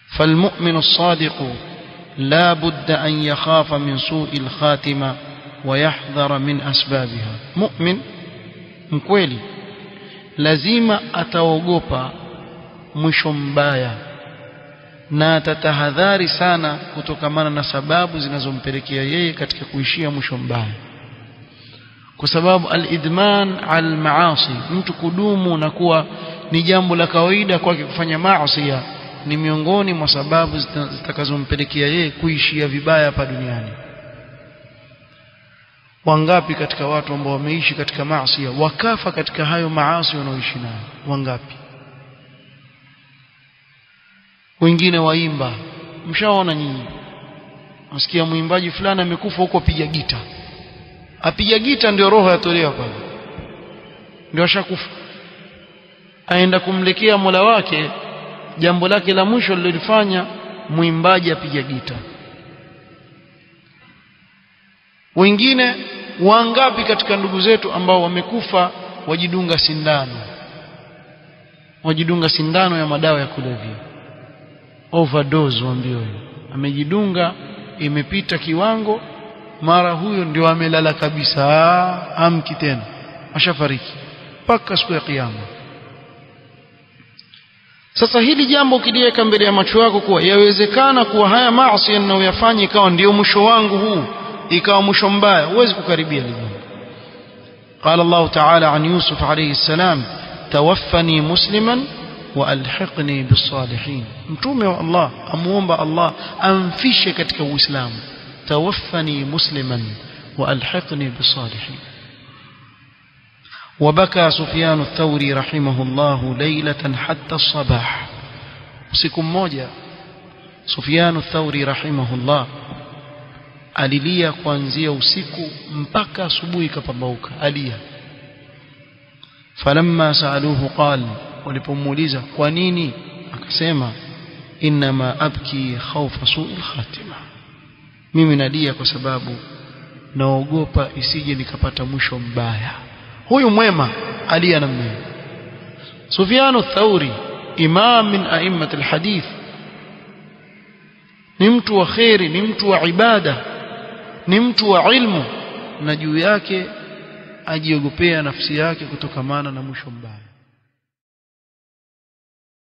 فالمؤمن الصادق لا بد أن يخاف من سوء الخاتمة ويحذر من أسبابها مؤمن مكويلي lazima ataogopa mwisho mbaya na atatahadhari sana kutokamana na sababu zinazompelekea yeye katika kuishia mwisho mbaya kwa sababu al-idman al-maasi mtu kudumu na kuwa ni jambo la kawaida kwake kufanya maasi ni miongoni mwa sababu zitakazompelekea yeye kuishia vibaya hapa duniani wangapi katika watu ambao wameishi katika maasi wakafa katika hayo maasi wanaoishi nayo wangapi wengine waimba mshaona nyinyi nasikia mwimbaji fulani amekufa huko apiga gita apiga gita ndio roho yatolewa pale ndio ashakufa aenda kumlekea Mola wake jambo lake la mwisho lililofanya mwimbaji apiga gita wengine wangapi katika ndugu zetu ambao wamekufa wajidunga sindano wajidunga sindano ya madawa ya kulevya overdose waambiwa amejidunga imepita kiwango mara huyo ndio amelala kabisa amki tena ashafariki mpaka siku ya kiyama sasa hili jambo ukiliweka mbele ya macho yako kuwa yawezekana kuwa haya maasi ninayoyafanya ikawa ndio mwisho wangu huu ikawa mwisho mbaya huwezi kukaribia hili jambo قال الله تعالى عن يوسف عليه السلام توفني مسلما والحقني بالصالحين mtume wa Allah amuomba Allah amfishe katika uislamu توفني مسلما والحقني بالصالحين وبكى سفيان الثوري رحمه الله ليلة حتى الصباح usiku mmoja Sufyan الثوري رحمه الله alilia kuanzia usiku mpaka asubuhi kapambauka alia falamma saaluhu qal walipomuuliza kwa nini akasema inma abki khawfa su'il khatima mimi nalia kwa sababu naogopa isije nikapata mwisho mbaya huyu mwema alia namna hiyo Sufyan ath-Thauri imam min a'immat al-hadith ni mtu wa khairi ni mtu wa ibada ni mtu wa ilmu na juu yake ajiogopea nafsi yake kutokamana na mwisho mbaya